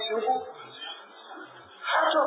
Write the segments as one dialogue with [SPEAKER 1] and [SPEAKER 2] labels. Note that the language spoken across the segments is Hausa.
[SPEAKER 1] cikin ku har to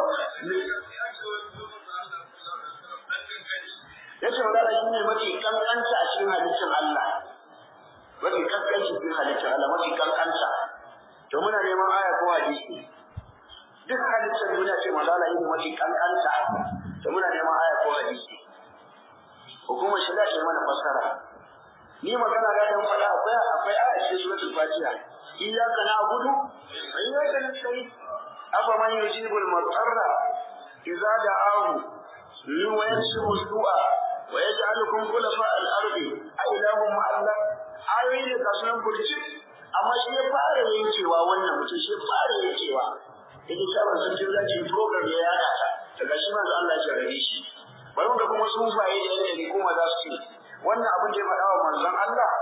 [SPEAKER 1] yace magana shi ne mafi kankanta a cikin halittar Allah mafi kankanta cikin halittar Allah mafi kankanta to muna neman aya ko hadisi duk halittar duniya ce magana yin mafi kankanta to muna neman aya ko hadisi hukumar shari'a ce mana fassara ni magana ga dan fada akwai akwai aya cikin suratul fatiha iyyaka na'budu wa iyyaka nasta'in afa man yujibu al-mutarra idza da'ahu wa yakshifu su'a wa yaj'alukum khulafa al-ardi a ilahum ma'allah ayoyi ne ga sunan burci amma shi ya fara yankewa wannan mutum shi ya fara yankewa yake sabon sun ce za ki program ya yada ta daga shi manzo Allah ya rabe shi bari mu ga kuma sufaye da yadda ne kuma za su ce wannan abin da ya faɗa wa manzon Allah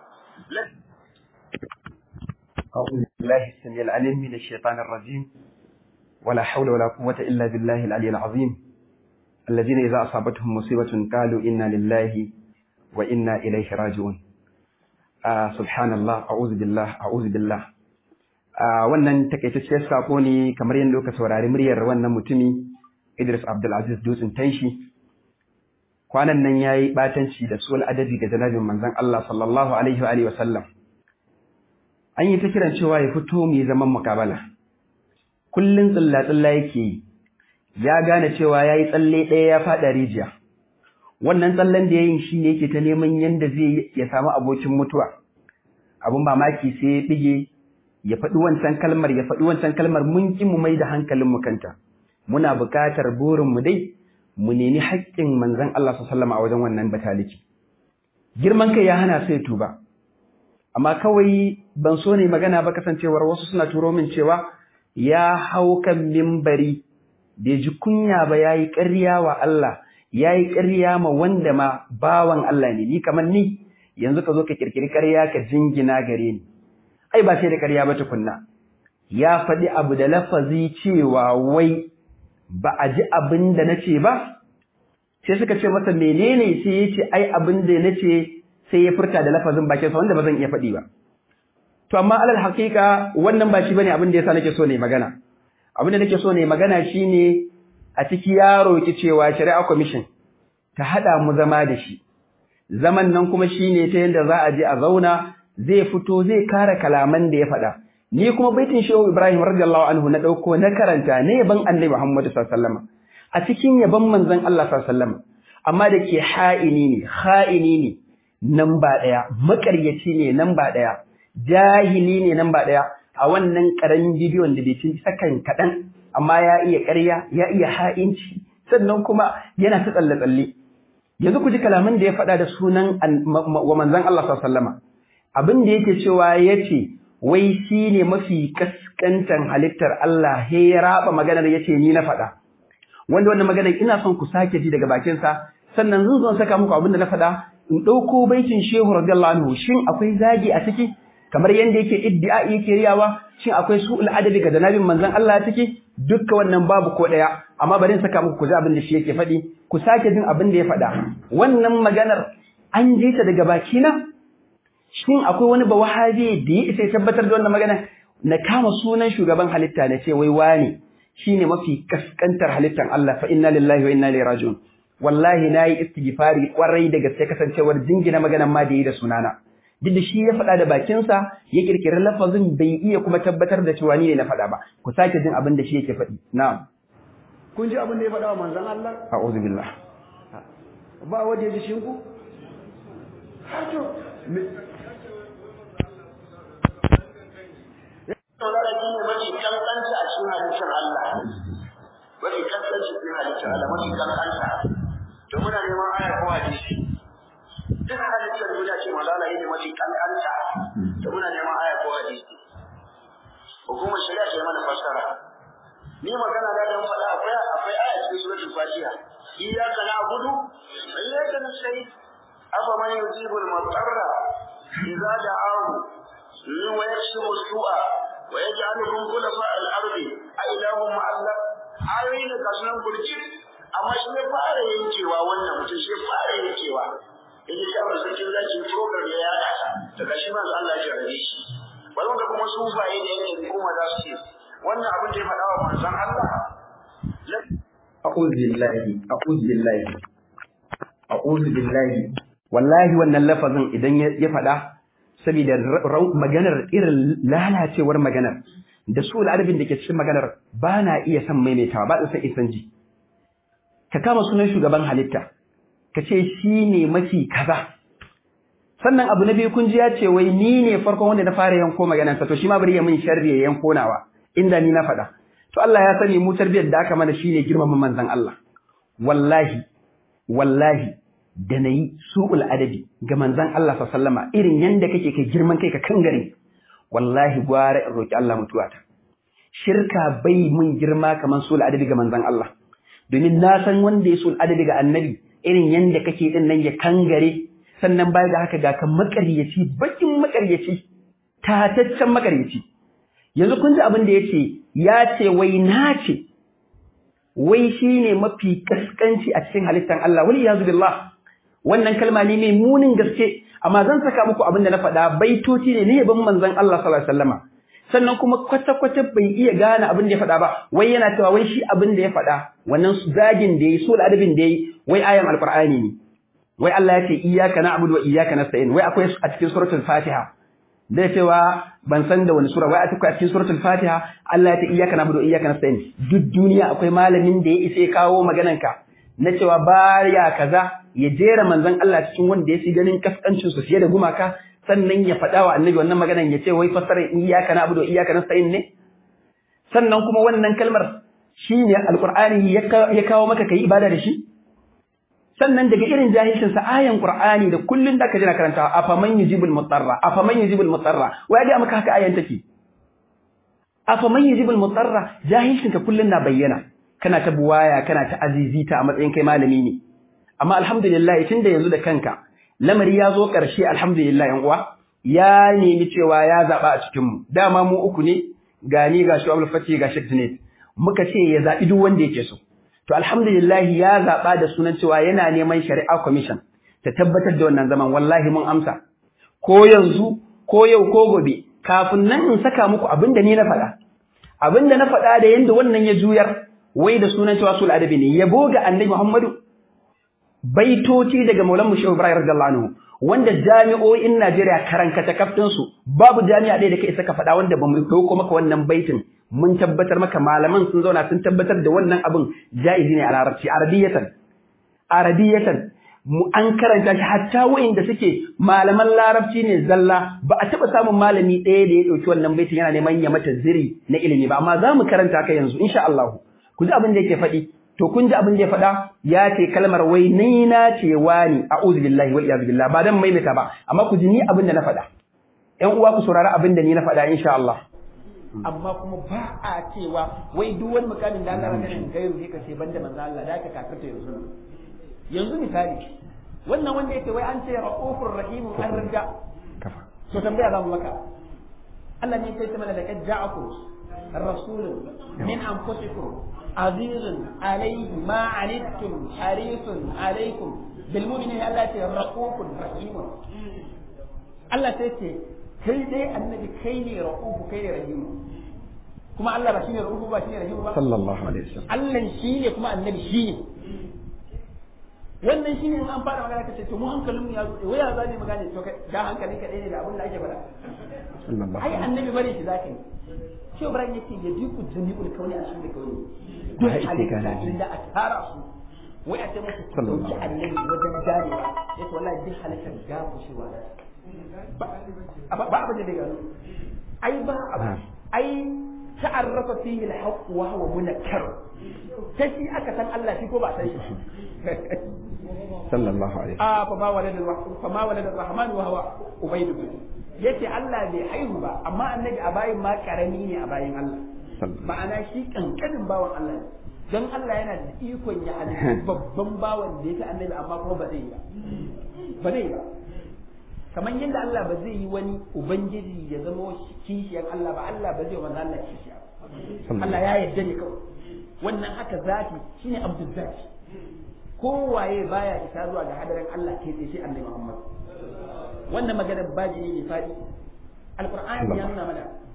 [SPEAKER 2] أعوذ بالله السميع العليم من الشيطان الرجيم ولا حول ولا قوة إلا بالله العلي العظيم الذين إذا أصابتهم مصيبة قالوا إنا لله وإنا إليه راجعون آه سبحان الله أعوذ بالله أعوذ بالله آه wannan takaitacciyar sako ne kamar yadda kuka saurari muryar wannan mutumi Idris Abdulaziz Dutsen Tanshi kwanan nan yayi batanci da sul adabi ga janabin manzon Allah sallallahu alaihi wa alihi wasallam an yi ta kiran cewa ya fito mu zaman mukabala kullun tsilla tsilla yake yi ya gane cewa yayi tsalle ɗaya ya fada rijiya wannan tsallen da yayin shi ne yake ta neman yanda zai ya samu abokin mutuwa abun mamaki sai ya bige ya faɗi wancan kalmar ya faɗi wancan kalmar mun ki mu mai da hankalin mu kanta muna buƙatar burin mu dai mu nemi haƙƙin manzon Allah sallallahu a wajen wannan bataliki girman kai ya hana sai tuba amma kawai ban so ne magana ba kasancewar wasu suna turo min cewa ya hau kan mimbari bai ji kunya ba yayi ƙarya wa Allah yayi ƙarya ma wanda ma bawan Allah ne ni kamar ni yanzu ka zo ka kirkiri ƙarya ka jingina gare ni ai ba sai da ƙarya ba tukunna ya faɗi abu da lafazi cewa wai ba a ji abin da na ce ba sai suka ce masa menene sai ya ce ai abin da na ce sai ya furta da lafazin bakinsa wanda ba zan iya faɗi ba to amma alal haƙiƙa wannan ba shi bane abin da yasa nake so ne magana abin da nake so ne magana shine a ciki ya roki cewa shari'a commission ta hada mu zama da shi zaman nan kuma shine ta yanda za a je a zauna zai fito zai kare kalaman da ya faɗa ni kuma baitin shehu ibrahim radiyallahu anhu na dauko na karanta ne yaban annabi muhammad sallallahu alaihi wasallam a cikin yaban manzon Allah sallallahu alaihi wasallam amma da ke ha'ini ne ha'ini ne nan ba daya makaryaci ne nan ba daya jahili ne nan ba daya a wannan karamin bidiyon da bai ci sakan kadan amma ya iya ƙarya ya iya ha'inci sannan kuma yana ta tsalle tsalle yanzu ku ji kalaman da ya faɗa da sunan wa manzon Allah sallallahu alaihi wasallam abin da yake cewa yace wai shi ne mafi kaskantan halittar Allah he ya raba maganar yace ni na faɗa wanda wannan maganar ina son ku sake ji daga bakinsa sannan zan zo saka muku abin da na faɗa in ɗauko baitin shehu radiyallahu anhu shin akwai zagi a ciki kamar yanda yake iddia yake riyawa shin akwai su'ul adabi ga janabin manzon Allah a ciki dukkan wannan babu ko ɗaya amma bari in saka muku ku ji abin da shi yake faɗi ku sake jin abin da ya faɗa wannan maganar an ji ta daga bakina shin akwai wani ba wahabi da ya isa ya tabbatar da wannan magana na kama sunan shugaban halitta na ce wai wani shine mafi kaskantar halittar Allah fa inna lillahi wa inna ilaihi raji'un wallahi nayi istighfari kwarai da gaske kasancewar jingina maganan ma da yi da sunana duk da shi ya faɗa da bakinsa ya kirkiri lafazin bai iya kuma tabbatar da cewa ni ne na faɗa ba ku sake jin abin da shi yake faɗi na'am
[SPEAKER 1] kun ji abin da ya faɗa wa manzon Allah
[SPEAKER 2] a'udhu billah
[SPEAKER 1] ba wanda ya ji shinku har to Saurara shi ne mafi kankanta a cikin halittar Allah. Mafi kankanta cikin halittar Allah, mafi kankanta. To muna neman aya ko hadisi. Duk halittar duniya ce malala ne mafi kankanta. To muna neman aya ko hadisi. Hukumar shari'a ce mana fassara. Ni magana da dan faɗa akwai akwai aya cikin suratul Fatiha. Iyyaka na'budu wa iyyaka nasta'in. Afa man yujibu al-mutarra idza da'ahu wa yakshifu as-su'a ويجعلكم خلفاء الارض أإله مع الله ayoyi da kasuwan burjin amma shi ya fara yankewa wannan mutum shi ya fara yankewa yake shi abin sarkin zaki program ya yada ta daga shi manzo Allah ya rabe shi bari ga kuma sufaye da yake kuma za su ce wannan abin da ya faɗa wa manzon Allah
[SPEAKER 2] a'udhu billahi a'udhu billahi a'udhu billahi wallahi wannan lafazin idan ya faɗa saboda maganar irin lalacewar maganar da su al'adabin da ke cikin maganar ba na iya son maimaitawa ba san isan ji ka kama sunan shugaban halitta ka ce shi ne mafi kaza sannan abu na biyu kun ji ya ce wai ni ne farkon wanda na fara yanko maganarsa to shi ma bari ya min sharri ya yanko nawa inda ni na faɗa to Allah ya sani mu tarbiyar da aka mana shine girmama manzon Allah wallahi wallahi da nayi su'ul adabi ga manzon Allah sallama irin yanda kake kai girman kai ka kangare wallahi gwara in roki Allah mutuwata shirka bai mun girma kaman su'ul adabi ga manzon Allah domin na san wanda ya su'ul adabi ga annabi irin yanda kake din nan ya kangare sannan baya da haka ga kan makaryaci bakin makaryaci tataccen makaryaci yanzu kun ji abin da ya ce ya ce wai na ce wai shi ne mafi kaskanci a cikin halittar Allah wani ya billah wannan kalma ne mai munin gaske amma zan saka muku abin da na faɗa baitoci ne na yaban manzon Allah sallallahu alaihi wasallama sannan kuma kwata-kwata bai iya gane abin da ya faɗa ba wai yana cewa wai shi abin da ya faɗa wannan zagin da yayi sul adabin da yayi wai ayan alqur'ani ne wai Allah ya ce iyyaka na'budu wa iyyaka nasta'in wai akwai a cikin suratul fatiha da cewa ban san da wani sura wai a cikin suratul Fatiha Allah ya ce iyyaka na'budu wa iyyaka nasta'in duk duniya akwai malamin da ya isa ya kawo maganan ka na cewa baya kaza ya jera manzon Allah cikin wanda ya fi ganin kaskancin su fiye da gumaka sannan ya faɗa wa annabi wannan maganan ya ce wai fasara iyyaka na'budu wa iyyaka nasta'in ne sannan kuma wannan kalmar shine alqur'ani ya kawo maka kai ibada da shi sannan daga irin jahilcin sa ayan qur'ani da kullun da ka jira karantawa afaman yujibul mutarra afaman yujibul mutarra wai ga maka haka ayan take afaman yujibul mutarra jahilcin ka kullun na bayyana kana ta buwaya kana ta azizita a matsayin kai malami ne amma alhamdulillah tunda yanzu da kanka lamari ya zo karshe alhamdulillah yan uwa ya nemi cewa ya zaba a cikin mu dama mu uku ne ga ni ga Shu'abul Fati ga Sheikh Junaid muka ce ya zabi duk wanda yake so To alhamdulillah ya zaɓa da sunan cewa yana neman shari'a commission ta tabbatar da wannan zaman wallahi mun amsa. Ko yanzu ko yau ko gobe kafin nan in saka muku abin da ni na faɗa. Abin da na faɗa da yanda wannan ya juyar wai da sunan cewa sul adabi ne yabo ga annabi Muhammadu baitoci daga Maulan Mushe Ibrahim radiyallahu anhu wanda jami'o'in Najeriya karankata kaftin su babu jami'a ɗaya da kai saka faɗa wanda ba mu dauko maka wannan baitin mun tabbatar maka malaman sun zauna sun tabbatar da wannan abin jaizi ne a larabci arabiyatan arabiyatan mu an karanta shi hatta wa'inda suke malaman larabci ne zalla ba a taba samun malami ɗaya da ya ɗauki wannan baitin yana neman ya mata ziri na ilimi ba amma za mu karanta ka yanzu insha Allah ku ji abin da yake faɗi to kun ji abin da ya faɗa ya ce kalmar wai ni na ce wani a'udhu billahi wal iyad billah ba dan maimaita ba amma ku ji ni abin da na faɗa ƴan uwa ku saurari abin da ni na faɗa insha Allah
[SPEAKER 3] amma kuma ba a cewa wai duk wani mukamin da Allah ya ganin gairu ne kace banda manzo Allah da ka kafirta yanzu yanzu misali wannan wanda yake wai an ce raufur rahim an riga to tambaya za mu maka Allah ne sai ta mana laqad ja'akum rasulun min anfusikum azizun alayhi ma anittum harisun alaykum bil mu'minina Allah ya raufur rahim Allah sai ce kai dai annabi kai ne ra'ufu kai ne rahimu kuma Allah ba shine ra'ufu ba shine rahimu ba
[SPEAKER 2] sallallahu alaihi wasallam
[SPEAKER 3] Allah shine kuma annabi shine wannan shine in an fara magana kace to mu hankalin mu ya zo wai ya zane magana to kai da hankalin ka ne da abin da ake faɗa
[SPEAKER 2] sallallahu
[SPEAKER 3] ai annabi bare shi zaka yi shi Ibrahim yace ya diku jami'ul kauni a cikin kauni duk halitta inda a tara su wai a ce musu dauki annabi wajen jarewa yace wallahi duk halitta gafu shi wa ba abin da gano ai ba ai ta'arrafa fihi al-haqq wa huwa munakkar ta shi aka san Allah shi ko ba san shi
[SPEAKER 2] sallallahu alaihi
[SPEAKER 3] a fa ma walada fa ma walada rahman wa huwa ubayd yace Allah bai haihu ba amma annabi a bayin ma karami ne a bayin Allah ma'ana shi kankanin bawan Allah ne dan Allah yana da ikon ya halitta babban bawan da yake annabi amma kuma ba zai yi ba ba zai yi ba kamar yadda Allah ba zai yi wani ubangiji ya zama kishiyar Allah ba Allah ba zai wani Allah kishiya Allah ya yarda ne kawai wannan haka zati shine abdul zati kowaye baya isa zuwa ga hadarin Allah ke sai Annabi Muhammad wannan maganar baji ne fadi alqur'ani ya nuna mana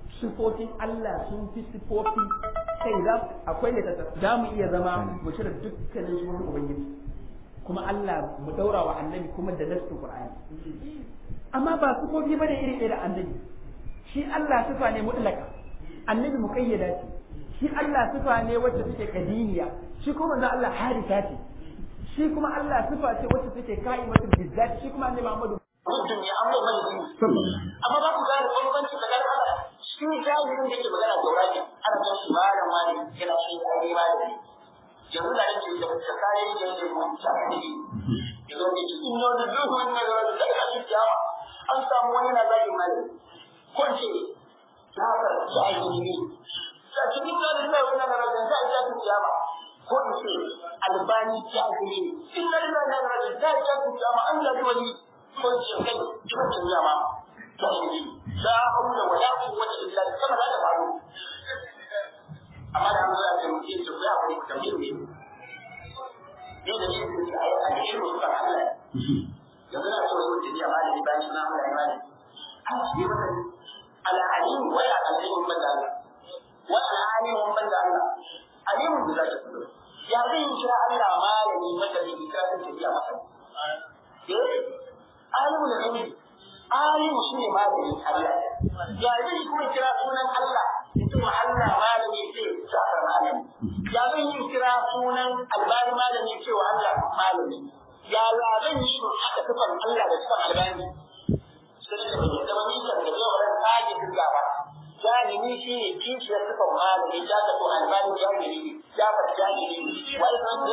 [SPEAKER 3] sifofin Allah sun fi sifofi kai za akwai ne za mu iya zama mu cire dukkanin sunan ubangiji kuma Allah mu daura wa annabi kuma da nasu Qur'ani amma ba sifofi bane iri iri da annabi shi Allah sifa ne mutlaka annabi muqayyada ce shi Allah sifa ne wacce take kadiniya shi kuma manzo Allah harisa ce shi kuma Allah sifa ce wacce take ka'imatul bizzat shi kuma annabi Muhammadu
[SPEAKER 1] mutum ya amma mai dini amma ba ku gane bambanci tsakanin Allah shi jahirin da yake magana da wani ana kan shi malam wani yana shi ai malami yanzu da yake da ta kare da yake mu ta ne yanzu da shi in yau da duhu wannan da da ka shi kiyama an samu wani na zaki malami ko ce ta fara jahili ne ta cikin da da wannan na da ta ta kiyama ko in ce albani jahili ne inna lillahi wa inna ilaihi raji'un ta ta kiyama an da wani ko ce kai cikin kiyama jahili la haula wala quwwata illa billah kama da faru amma da Allah ya muke ce ya ku tambaye ne ne da shi ne ai a cikin su kan Allah yanzu na so su ce ya malami bayan suna Allah ya malami a cikin wannan al-alim wa ya alim banda Allah wa al-alim banda Allah alim da zai fito ya zai kira Allah malami maka da kira ta tafiya masa eh alimul ghaib alimu shi ne malamin Allah ya zai kuma kira sunan Allah mutum Allah malami ce sa'ar malami ya zai yi kira sunan albani malami cewa Allah malami ya ya zan yi haka tufan Allah da tufan albani sai da ke zama nisan da zai wurin kaji duka ba jahili shi ne kishiyar tufan malami ya ta to albani jahili ne ya fata jahili ne wai san da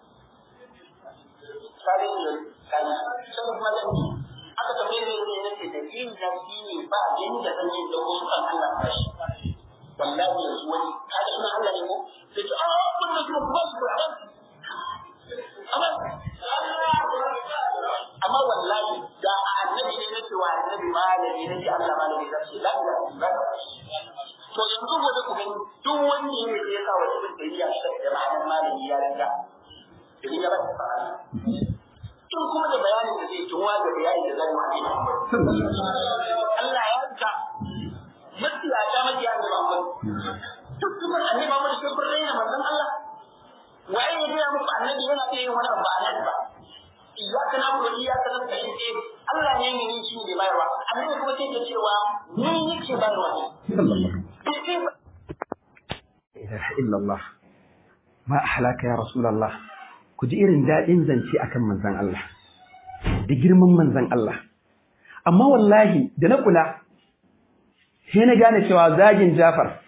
[SPEAKER 1] kare ne kan san malami aka tambaye ne ne nake da yin zafi ne ba yanda zan yi da wasu kan Allah ba shi wallahi yanzu wani ka ga sunan Allah ne ko sai ce a kun da kuma ba su Qur'an amma amma wallahi da annabi ne nake wa annabi malami nake Allah malami da shi la ilaha illallah to yanzu gobe ku gani duk wanda yake ya sa wa ibn tayyiya shi da ma'anar malami ya riga idan ya ba ta fara in kuma da bayanin da zai tunwa da bayani da zai wani Allah ya rika mafiya ta mafiya da Muhammad duk kuma annabi Muhammad sai kun raina manzon Allah waye ya gaya muku annabi yana iya yin wani abu a nan ba iyyaka na'budu wa iyyaka nasta'in eh Allah ne ne ni shi ne bayarwa annabi kuma sai ya cewa ni nake bayarwa
[SPEAKER 2] ilaha illallah ma ahlaka ya rasulullah ku ji irin daɗin zance akan manzan Allah da girman manzan Allah amma wallahi da na kula sai na gane cewa zagin Jafar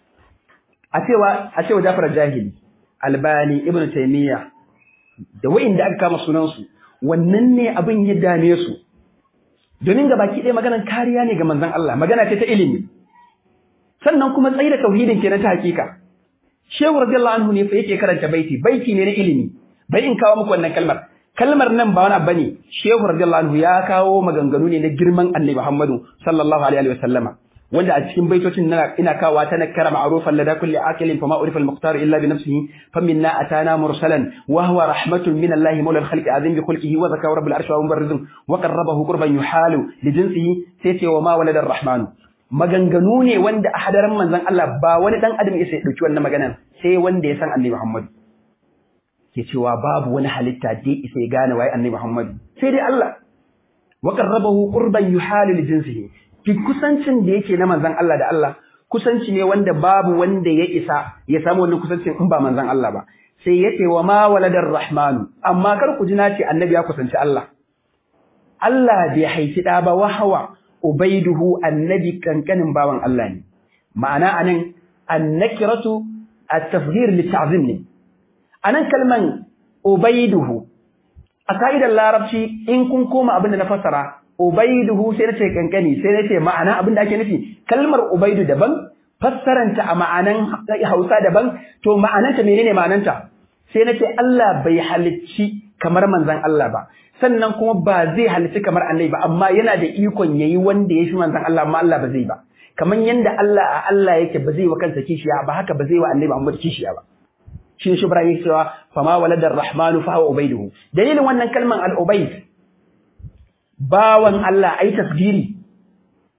[SPEAKER 2] a cewa a cewa Jafar jahili Albani Ibn Taymiyyah da wa'inda aka kama sunansu wannan ne abin ya dame su domin ga baki ɗaya maganar kariya ne ga manzan Allah magana ce ta ilimi sannan kuma tsayi da tauhidin kenan ta hakika Shehu radiyallahu anhu ne fa yake karanta baiti baiti ne na ilimi bai in kawo muku wannan kalmar kalmar nan ba wani bane shehu radiyallahu anhu ya kawo maganganu ne na girman annabi Muhammadu sallallahu alaihi wa sallama wanda a cikin baitocin na ina kawo ta nakara ma'rufan lada kulli aqilin fa ma urifa al-muqtar illa bi nafsihi fa minna atana mursalan wa huwa rahmatun min Allah mawla al-khalqi azim bi khulqihi wa zakara rabbul arshi wa mubarrizun wa qarrabahu qurban yuhalu li jinsihi sai ce wa ma walada ar-rahman maganganu ne wanda a hadaran manzon Allah ba wani dan adam ya sai dauki wannan maganan sai wanda ya san annabi Muhammadu ke cewa babu wani halitta da isa ya gane waye annabi Muhammad sai dai Allah wa qarrabahu qurban yuhalu li jinsihi fi kusancin da yake na manzon Allah da Allah kusanci ne wanda babu wanda ya isa ya samu wannan kusancin in ba manzon Allah ba sai yace wa ma waladar rahmanu amma kar ku ji nace annabi ya kusanci Allah Allah bai haifi da ba wahawa ubaiduhu annabi kankanin bawan Allah ne ma'ana anan annakiratu at-tafghir lit-ta'zim ne anan kalman ubaiduhu a ka'idar larabci in kun koma abin da na fassara ubaiduhu sai nace kankani sai nace ma'ana abin da ake nufi kalmar ubaidu daban fassaranta a ma'anan Hausa daban to ma'ananta menene ma'ananta sai nace Allah bai halicci kamar manzon Allah ba sannan kuma ba zai halicci kamar annabi ba amma yana da ikon yayi wanda ya fi manzon Allah amma Allah ba zai ba kamar yanda Allah a Allah yake ba zai wa kansa kishiya ba haka ba zai wa annabi Muhammad kishiya ba shi ne shubra yake cewa fama waladar rahmanu fa huwa ubaiduhu dalilin wannan kalman al-ubaid bawan Allah ai tasgiri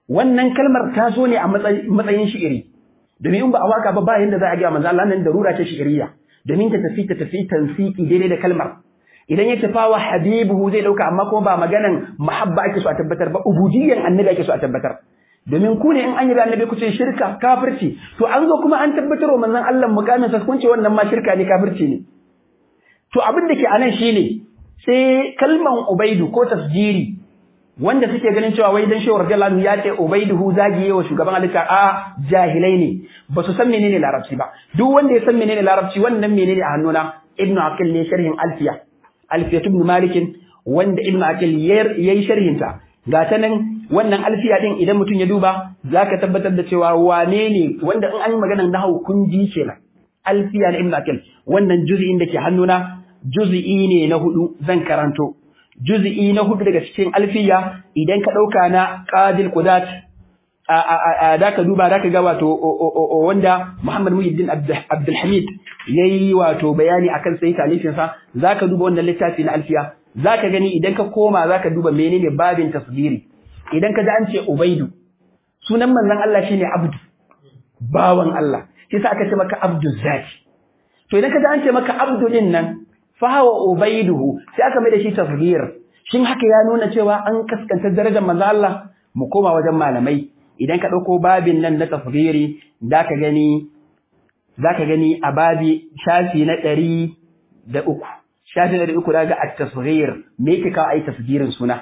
[SPEAKER 2] wannan kalmar ta zo ne a matsayin shi'iri domin in ba a waka ba ba yanda za a ga manzo Allah nan darura ce shi'iriya domin ta tafi ta tafi tansiki daidai da kalmar idan ya tafa wa habibuhu zai dauka amma kuma ba maganan muhabba ake so a tabbatar ba ubudiyyan annabi ake so a tabbatar domin ku ne in an yi da annabi ku ce shirka kafirci to an zo kuma an tabbatar wa manzon Allah mukamin sa kun ce wannan ma shirka ne kafirci ne to abin da ke anan shine sai kalman ubaidu ko tasjiri wanda suke ganin cewa wai dan shehu radiyallahu anhu ya ce ubaiduhu zagiye wa shugaban halitta a jahilai ne ba su san menene larabci ba duk wanda ya san menene larabci wannan menene a hannuna ibnu aqil ne sharhin alfiya alfiya ibn malik wanda ibnu aqil yayi sharhin ta ga ta nan wannan alfiya din idan mutum ya duba zaka tabbatar da cewa wane ne wanda in an yi maganar nahwu kun ji kenan alfiya na ibnu aqil wannan juz'in da ke hannuna juz'i ne na hudu zan karanto juz'i na hudu daga cikin alfiya idan ka dauka na qadil qudat da ka duba da ka ga wato wanda Muhammad Muhyiddin Abdul Hamid yayi wato bayani akan sai talifin sa zaka duba wannan littafi na alfiya zaka gani idan ka koma zaka duba menene babin tasgiri idan ka ji an ce Ubaidu sunan manzon Allah shine Abdu bawan Allah shi sa aka ce maka Abdul Zaki to idan ka ji an ce maka Abdu din nan fahawa ubaiduhu sai aka mai da shi tasghir shin haka ya nuna cewa an kaskanta darajar manzo Allah mu koma wajen malamai idan ka dauko babin nan na tasghiri zaka gani zaka gani a babi shafi na 103 shafi na 300 daga at-tasghir me yake kawo ai tasgirin suna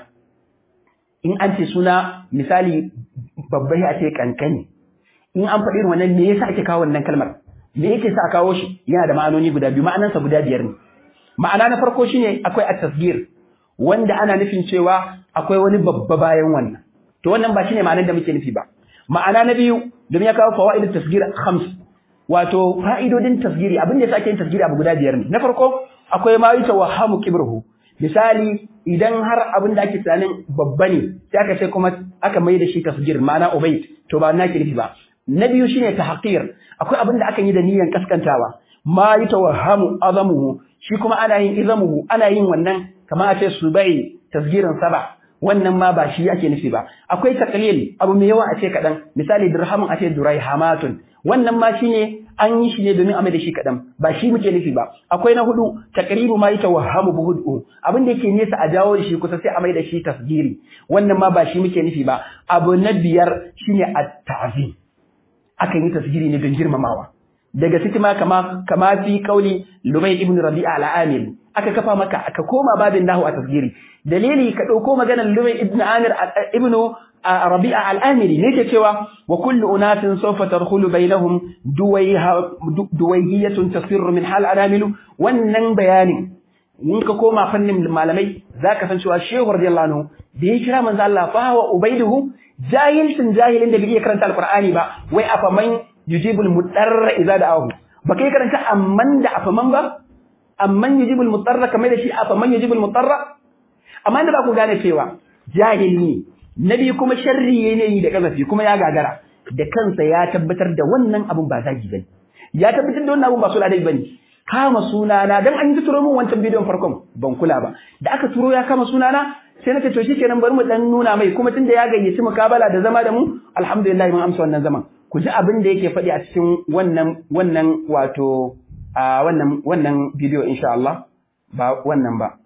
[SPEAKER 2] in an ce suna misali babbai a ce kankani in an faɗi wannan me yasa ake kawo wannan kalmar me yake sa a kawo shi yana da ma'anoni guda biyu ma'anansa guda biyar ne ma'ana na farko shine akwai at-tasgir wanda ana nufin cewa akwai wani babba bayan wannan to wannan ba shine ma'anar da muke nufi ba ma'ana na biyu domin ya kawo fawaidut tasgir khams wato fa'idodin tasgiri abin da yasa ake yin tasgiri abu guda biyar ne na farko akwai ma yatawahhamu kibruhu misali idan har abin da ake tunanin babba ne sai aka ce kuma aka mai da shi tasgir ma'ana ubayd to ba na ke nufi ba na biyu shine tahqir akwai abin da aka yi da niyyar kaskantawa ma yatawahhamu azamuhu shi kuma ana yin izamuhu ana yin wannan kamar a ce subai tasgirin saba wannan ma ba shi ake nufi ba akwai taqlil abu mai yawa a ce kadan misali dirhamun a ce duraihamatun wannan ma shine an yi shi ne domin a mai da shi kadan ba shi muke nufi ba akwai na hudu taqribu ma yatawahhamu buhudu abin da yake nesa a jawo shi kusa sai a mai da shi tasgiri wannan ma ba shi muke nufi ba abu na biyar shine at-ta'zim akan yi tasgiri ne don girmamawa daga ciki ma kama kama fi kauli Lumay ibn Rabi'a al-Amir aka kafa maka aka koma babin nahu a tasgiri dalili ka dauko maganar Lumay ibn Amir ibn Rabi'a al-Amiri ne ke cewa wa kullu unasin sawfa tadkhulu bainahum duwayha duwayhiyatun tasirru min hal anamilu wannan bayanin in ka koma fannin malamai zaka san cewa Shehu radiyallahu anhu da ya kira manzo Allah fa wa ubaiduhu jahilin jahilin da bai iya karanta alqur'ani ba wai afaman yujibul mudarra idza da'ahu ba kai karanta amman da afaman ba amman yujibul mudarra kamar da shi afaman yujibul mudarra amma da ba ku gane cewa jahili ne nabi kuma sharri ne da kazafi kuma ya gagara da kansa ya tabbatar da wannan abun ba zagi bane ya tabbatar da wannan abun ba suladai bane kama sunana dan an yi turo min wancan bidiyon farkon ban kula ba da aka turo ya kama sunana sai na ce to shikenan bari mu dan nuna mai kuma tunda ya gayyaci mukabala da zama da mu alhamdulillah mun amsa wannan zaman ku ji abin da yake faɗi a cikin wannan wannan wato a wannan wannan bidiyo insha Allah ba wannan ba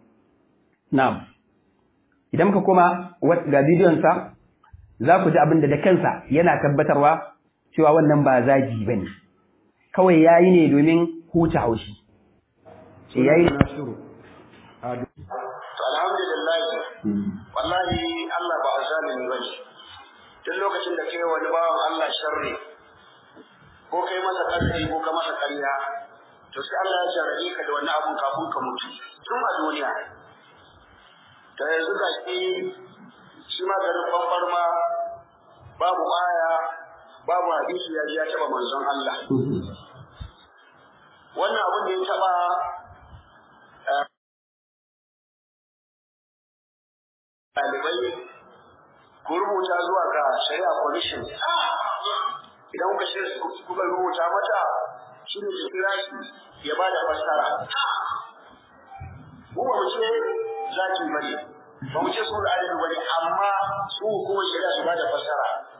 [SPEAKER 2] na'am idan muka koma ga bidiyon sa za ku ji abin da da kansa yana tabbatarwa cewa wannan ba zagi bane kawai yayi ne domin huta haushi ce yayi
[SPEAKER 1] to alhamdulillah wallahi Allah ba zalimi bane tun lokacin da kai wani bawan Allah sharri ko kai masa ƙarfi ko ka masa ƙarya to sai Allah ya jarrabe ka da wani abun kafin ka mutu tun a duniya ta yanzu ga shi shi ma garin bambar ma babu aya babu hadisi ya ji ya taɓa manzon Allah wannan abin da ya taɓa ɗalibai ku rubuta zuwa ga shari'a commission idan kuka shirya kuka rubuta mata shi ne su kira shi ya ba da fassara mu ba mu ce zaki ba ne ba mu ce su da adadi ba ne amma su hukumar shari'a su ba da fassara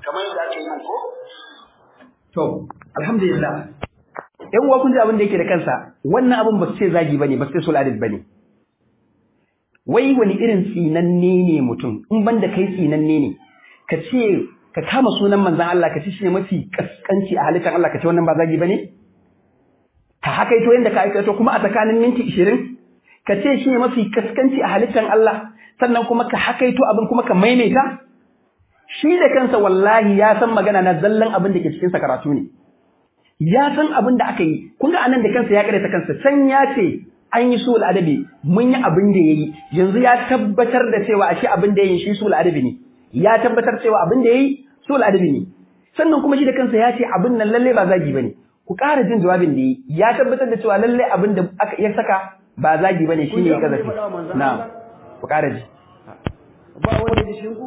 [SPEAKER 1] kamar yadda ake yin ko
[SPEAKER 2] To, alhamdulillah. ‘Yan uwa kun ji abin da yake da kansa, wannan abin ba su ce zagi ba ne, ba su ce suladid ba ne. Wai wani irin tsinanne ne mutum, in ban da kai tsinanne ne, ka ce, ka kama sunan manzan Allah ka ce shi ne mafi kaskanci a halittar Allah ka ce wannan ba zagi ba ne? Ka haka ito yadda ka aikato kuma a tsakanin minti ishirin, ka ce shi ne mafi kaskanci a halittar Allah, sannan kuma ka haka ito abin kuma ka maimaita? shi da kansa wallahi ya san magana na zallan abin da ke cikin sa karatu ne ya san abin da aka yi kun ga anan da kansa ya ta kansa can ya ce an yi sul adabi mun yi abin da yayi yanzu ya tabbatar da cewa ashe abin da yayi shi sul adabi ne ya tabbatar cewa abin da yayi sul adabi ne sannan kuma shi da kansa ya ce abin nan lalle ba zagi bane ku ƙara jin jawabin da yayi ya tabbatar da cewa lalle abin da aka ya saka ba zagi bane shine ya kazafi na'am ku ƙara ji
[SPEAKER 3] ba wanda da shinku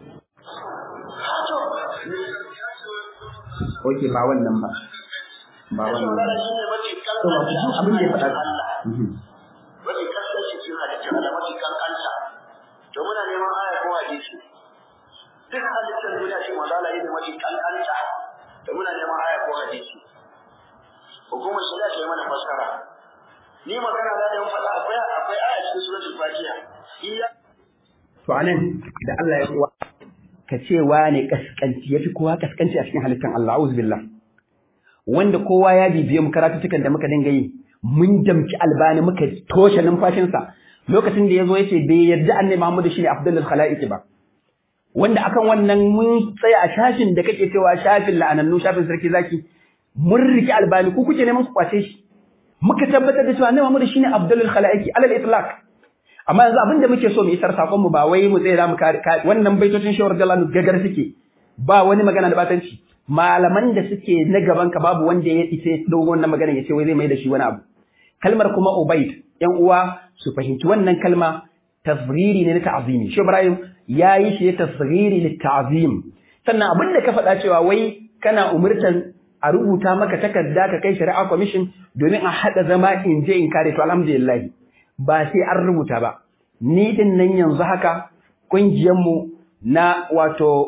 [SPEAKER 2] Oke ba wannan ba. Ba wannan ba.
[SPEAKER 1] shi ne mafi
[SPEAKER 2] To ba ku ji abin da ya faɗa. Mhm.
[SPEAKER 1] mafi kaskanci cikin halittar Allah mafi kankanta to muna neman aya ko hadisi duk halittar duniya shi mazala ne mafi kankanta to muna neman aya ko hadisi hukumar shari'a ta yi mana fassara ni magana za da yin faɗa akwai akwai aya cikin suratul fatiha iya
[SPEAKER 2] To anan da Allah ya kuwa ka ce wane kaskanci yafi kowa kaskanci a cikin halittar Allah auzu billah wanda kowa ya bibiye mu karatutukan da muka dinga yi mun damci albani muka toshe numfashinsa lokacin da yazo yace bai yarda annabi Muhammadu shine afdalul khalaiqi ba wanda akan wannan mun tsaya a shafin da kake cewa shafin la'anannu shafin sarki zaki mun riki albani ku kuke neman ku kwace shi muka tabbatar da cewa annabi Muhammadu shine afdalul khalaiqi alal itlaq amma yanzu abin da muke so mu isar sakon mu ba wai mu tsaya mu kare wannan baitocin shawar jalanu gagar suke ba wani magana da batanci malaman da suke na gaban ka babu wanda ya isa dogon wannan magana ya ce wai zai mai da shi wani abu kalmar kuma ubaid yan uwa su fahimci wannan kalma tasghiri ne na ta'zimi shi ibrahim yayi shi ne tasghiri li ta'zim sannan abin da ka faɗa cewa wai kana umurtan a rubuta maka takarda ka kai shari'a commission domin a haɗa zama in je in kare to alhamdulillah ba sai an rubuta ba ni din nan yanzu haka ƙungiyarmu na wato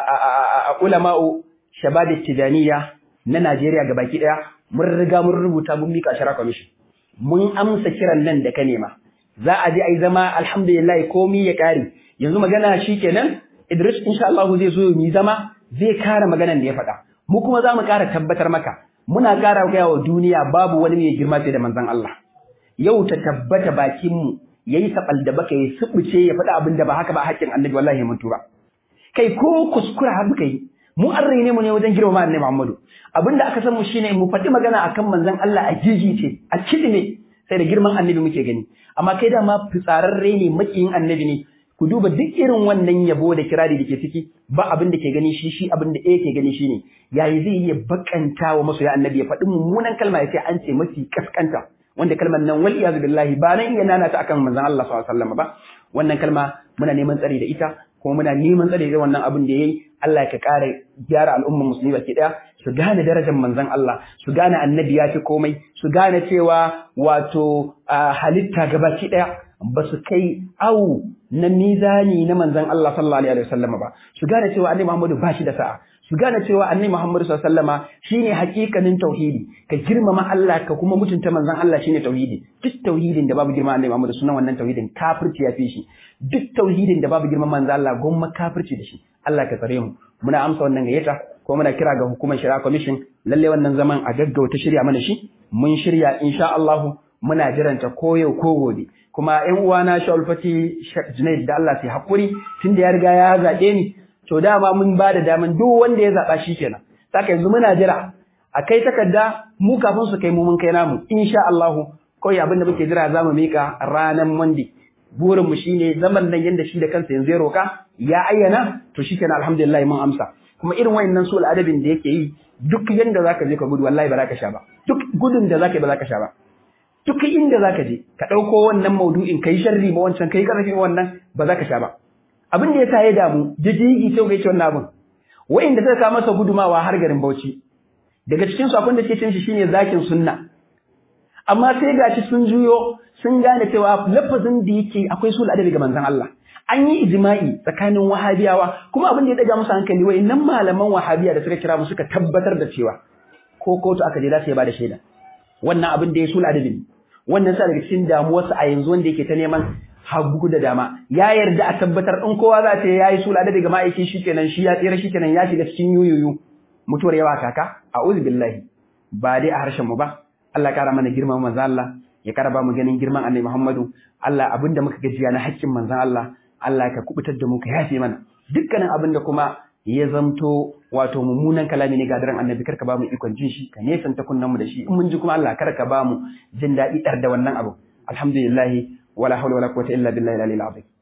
[SPEAKER 2] ulama'u shabab tijaniya na Najeriya gabaki ɗaya mun riga mun rubuta mun mika shara commission mun amsa kiran nan da ka nema za a je a yi zama alhamdulillah komi ya ƙare yanzu magana shi kenan Idris insha Allah zai zo mu zama zai kare maganan da ya faɗa mu kuma za mu ƙara tabbatar maka muna ƙara gaya wa duniya babu wani mai girma sai da manzon Allah yau ta tabbata bakinmu ya yi saɓal da baka ya suɓuce ya faɗa abin da ba haka ba haƙƙin annabi wallahi mun tura kai ko kuskura har muka yi mu an raine mu ne wajen girmama annabi Muhammadu abin da aka san mu shine mu faɗi magana akan manzon Allah a jijice a ne sai da girman annabi muke gani amma kai da ma fitsararre ne makiyin annabi ne ku duba duk irin wannan yabo da kirari da ke ciki ba abin da ke gani shi shi abin da ke gani shine yayi zai iya bakanta wa masoya annabi ya faɗi mummunan kalma ya ce an ce mafi kaskanta wanda kalmar nan wal iyazu billahi ba nan iya nana ta akan manzon Allah sallallahu alaihi wasallam ba wannan kalma muna neman tsari da ita kuma muna neman tsari da wannan abin da yayi Allah ya kare gyara al'ummar musulmi baki daya su gane darajar manzon Allah su gane annabi ya fi komai su gane cewa wato halitta gabaki daya ba su kai au na mizani na manzon Allah sallallahu alaihi wasallam ba su gane cewa annabi Muhammadu ba shi da sa'a su gane cewa annabi Muhammadu sallallahu alaihi wasallama shine hakikanin tauhidi ka girmama Allah ka kuma mutunta manzon Allah shine tauhidi duk tauhidin da babu girma annabi Muhammadu sunan wannan tauhidin kafirci ya fi shi duk tauhidin da babu girman manzon Allah gomma kafirci da shi Allah ka tsare mu muna amsa wannan gayyata ko muna kira ga hukumar shari'a commission lalle wannan zaman a gaggauta shirya mana shi mun shirya insha Allah muna jiranta ko yau ko gobe kuma ƴan uwana Shaul Fati Junaid da Allah sai hakuri tunda ya riga ya zabe ni to dama mun ba da daman duk wanda ya zaba shi kenan saka yanzu muna jira a kai takarda mu kafin su kai mu mun kai namu insha Allah kawai abin da muke jira za mu mika ranar Monday burin mu shine zaman nan yanda shi da kansa yanzu ya roka ya ayyana to shikenan alhamdulillah mun amsa kuma irin wayannan sul adabin da yake yi duk yanda zaka je ka gudu wallahi ba za ka sha ba duk gudun da zaka yi ba za ka sha ba duk inda zaka je ka dauko wannan maudu'in kai sharri ma wancan kai karfi wannan ba za ka sha ba abin da yasa ya damu jijigi sai kai ce wannan abin wayanda suka kawo masa gudumawa har garin Bauchi daga cikin su akwai da suke cin shi shine zakin sunna amma sai gashi sun juyo sun gane cewa lafazin da yake akwai sul adabi ga manzon Allah an yi ijma'i tsakanin wahabiyawa kuma abin da ya daga musu hankali wai nan malaman wahabiya da suka kira mu suka tabbatar da cewa ko kotu aka je za su ba da shaida wannan abin da ya sul adabin wannan sa daga cikin damuwarsa a yanzu wanda yake ta neman hagu da dama ya yarda a tabbatar in kowa za ta yayi sul adabi ga ma'aikin shikenan shi ya tsira shikenan ya shiga cikin yuyuyu mutuwar yawa kaka a'udhu billahi ba dai a harshen mu ba Allah kara mana girman manzo Allah ya kara ba mu ganin girman Annabi Muhammadu Allah abinda muka gajiya na haƙƙin manzon Allah Allah ka kubutar da mu ka yafe mana dukkanin abin da kuma ya zamto wato mummunan kalami ne ga daren annabi karka ba mu ikon jin shi ka nesanta kunnan mu da shi in mun ji kuma Allah karka ba mu jin daɗi ɗar da wannan abu alhamdulillah wala hawla wala quwwata illa billahi al-aliyyil azim